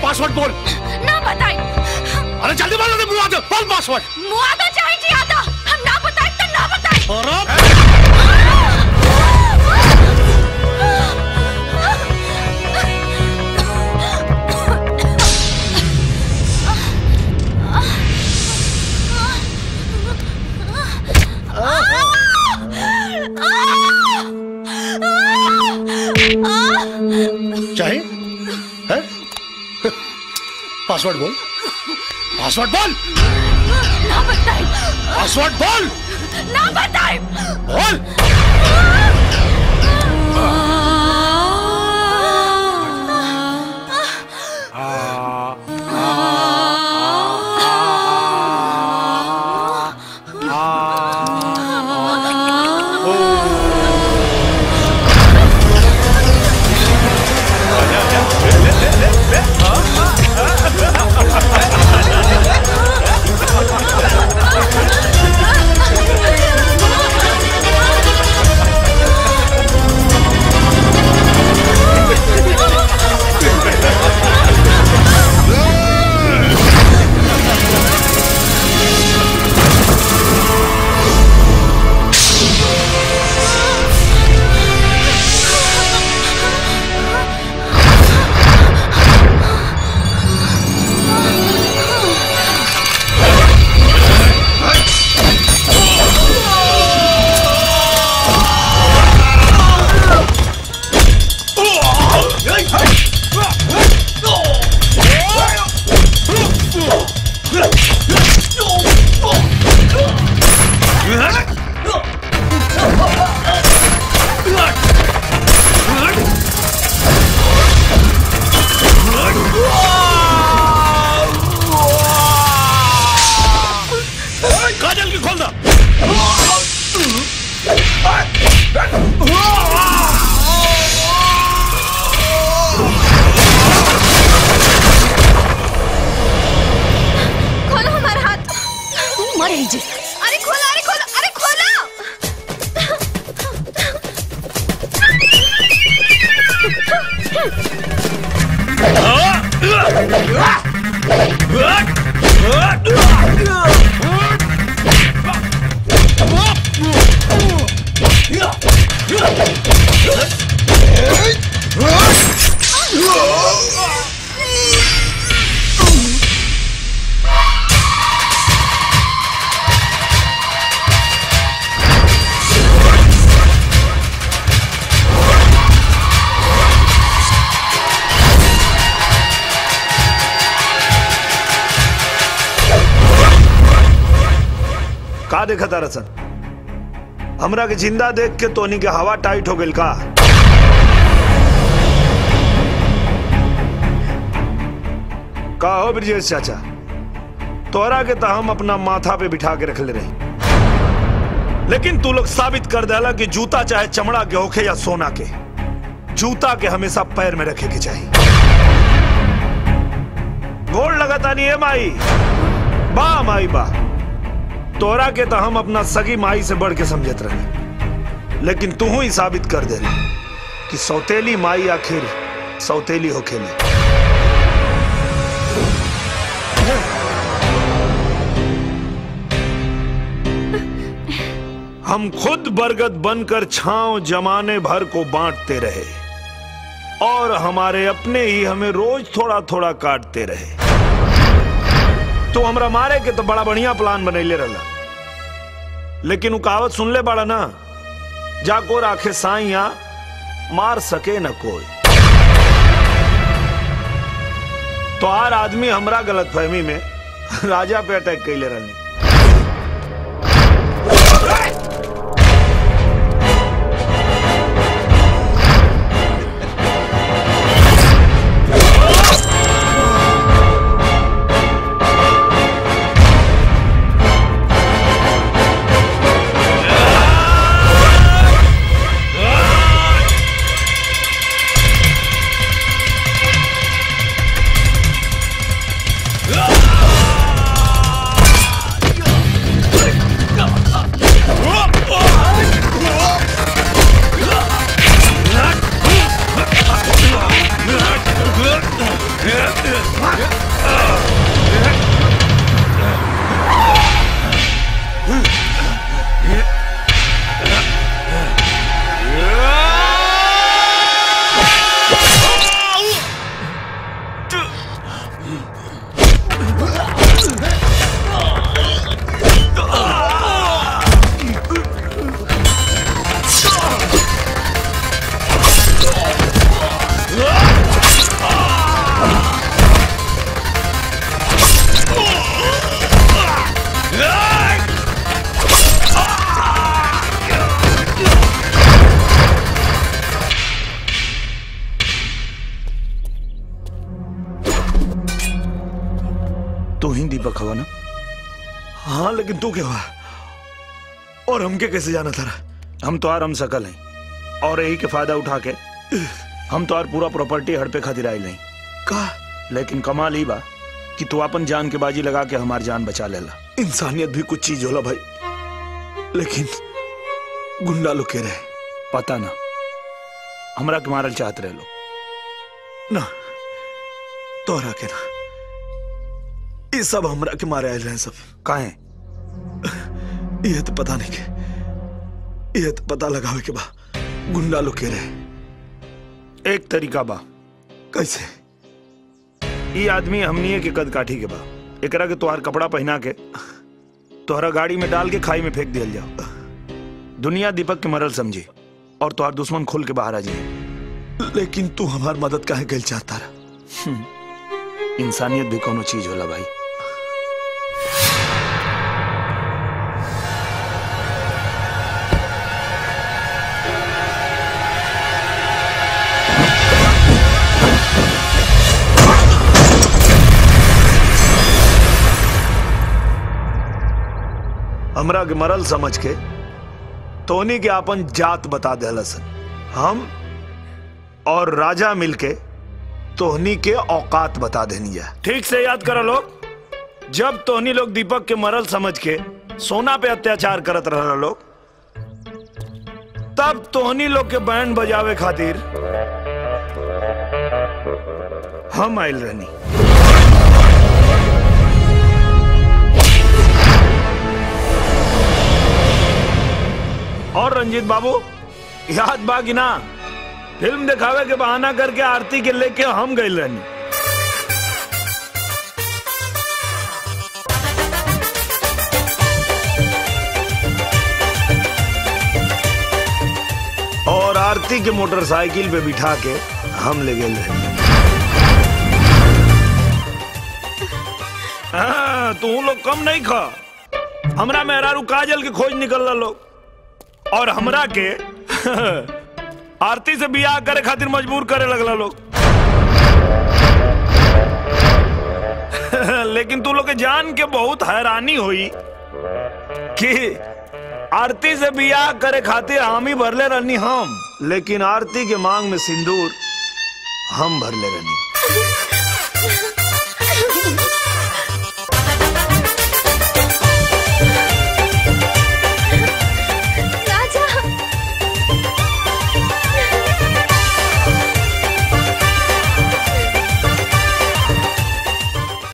Password बोल ना बताई अरे जल्दी बोल मुंह आते बोल पासवर्ड मुआ तो चाहिए जी आता हम ना बताई तो ना बताई और चाहे हैं? पासवर्ड बोल पासवर्ड बोल ना बताई पासवर्ड बोल ना बताई बोल काजल की खोल दो खोलो हमारा हाथ तू मर जी अरे खोलो अरे खोलो अरे खोलो का देखा तारा सन हमरा के जिंदा देख के तोनी के हवा टाइट हो गइल का का हो ब्रजेश चाचा तोरा के तो हम अपना माथा पे बिठा के रख ले रही लेकिन तू लोग साबित कर देला कि जूता चाहे चमड़ा के होखे या सोना के जूता के हमेशा पैर में रखे के चाहिए गोड़ लगाता नहीं है माई बा माई बा तोरा के तो हम अपना सगी माई से बढ़ के समझत रहे लेकिन तू ही साबित कर दे कि सौतेली माई आखिर सौतेली होखेली हम खुद बरगद बनकर छांव जमाने भर को बांटते रहे और हमारे अपने ही हमें रोज थोड़ा थोड़ा काटते रहे तो हमरा मारे के तो बड़ा बढ़िया प्लान बनैले रहला लेकिन उ कहावत सुन ले बड़ा ना जाको राखे साइया मार सके न कोई तो आर आदमी हमरा गलत फहमी में राजा पे अटैक कैले रहने ही दीपक हवा ना हाँ लेकिन तू क्या हुआ और हमके कैसे जाना था हम तो आर हम सकल हैं और यही के फायदा उठा के हम तो आर पूरा प्रॉपर्टी हड़पे खातिर आए नहीं का लेकिन कमाल ही बा कि तू अपन जान के बाजी लगा के हमार जान बचा लेला इंसानियत भी कुछ चीज होला भाई लेकिन गुंडा लोग के रहे पता ना हमरा के मारल चाहत रहे लो ना तोहरा के ना ये सब हमरा के मारे आए रहे सब काहे ये तो पता नहीं के ये तो पता लगावे के बा गुंडा लोग के रहे एक तरीका बा कैसे ये आदमी हमनिए के कद काठी के बा एकरा के तोहार कपड़ा पहना के तोहरा गाड़ी में डाल के खाई में फेंक दिया जाओ दुनिया दीपक के मरल समझी और तोहार दुश्मन खुल के बाहर आ जाए लेकिन तू हमार मदद काहे गल चाहता रहा इंसानियत भी कोनो चीज होला भाई हमरा के मरल समझ के तोनी के अपन जात बता देलसन हम और राजा मिलके तोहनी के औकात बता देनी है ठीक से याद करो लोग जब तोहनी लोग दीपक के मरल समझ के सोना पे अत्याचार करत रह लोग तब तोहनी लोग के बैंड बजावे खातिर हम आयल रहनी और रंजीत बाबू याद बा कि ना फिल्म दिखावे के बहाना करके आरती के लेके हम गए रहनी और आरती के मोटरसाइकिल पे बिठा के हम ले गए रहनी हाँ, तू लोग कम नहीं खा हमरा मेहरारू काजल के खोज निकल लोग और हमरा के आरती से बियाह करे खातिर मजबूर करे लगला लोग लेकिन तू लोग के जान के बहुत हैरानी हुई कि आरती से बियाह करे खातिर हामी भरले रहनी हम लेकिन आरती के मांग में सिंदूर हम भरले रहनी